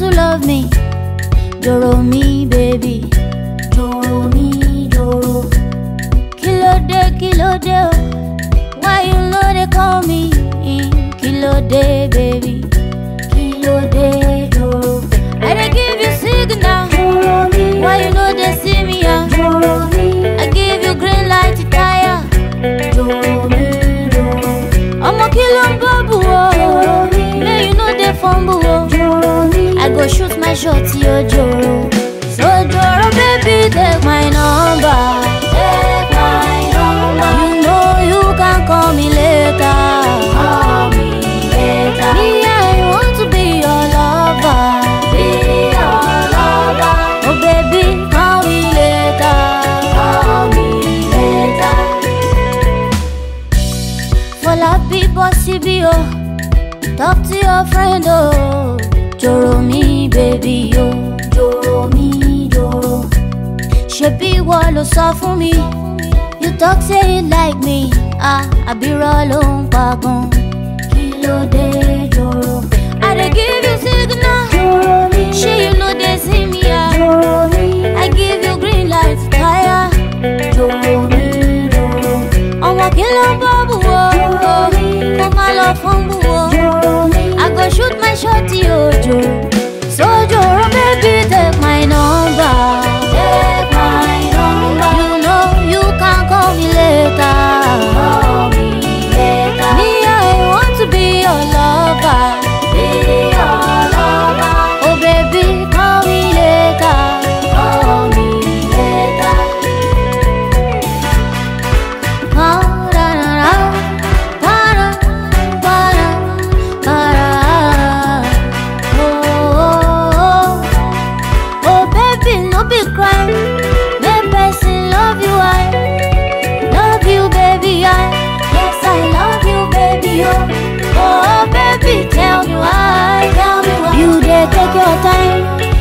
love me. Joro mi, baby. Joro mi, joro. Kílódé, kílódé, oh. Why you know they call me? Kílódé, baby. Kílódé, joro. I dey give you signal. Joro mi, Why you know they see me? ah? joro mi, I give you green light to tire. joro mi, joro, Ọmọ kí ló ń bọ́bù o? May you no dey fumble o. joro mi, I go shoot my shot yo joro. So joro baby take my number. take my number, You know you can call me later. call me later, Me I want to be your lover. be your lover, Oh baby call me later. call me later, Fọlá bí bọ́ síbí o. Talk to your friend o. Joro mi baby o. joro mi, joro, ṣebí ìwọ ló sọ fún mi you talk say you like me ah àbírọ̀ ló ń pa gan. kí ló dé joro, i dey give you signal joro mi, ṣé you no dey see me ah joro mi, i give you green light tire. joro mi, joro, ọmọ kí ló ń bọ́ bù wọ́ kó má lọ fún bù wọ́ joro mi, i go shoot my shot ojo so joro baby take my number. take my number, You know you can call me later. call me later, Me, I want to be your lover. be your lover, Oh, baby, call me later. call me later, Pa-ra-ra-ra, pa-ra, pa-ra, pa-ra. Oh, oh, oh. Oh, baby, no be crime. Make person love you, I love you, baby, I. Yes, I love you, baby, oh. Oh, baby, tell me why. tell me why, You dey take your time,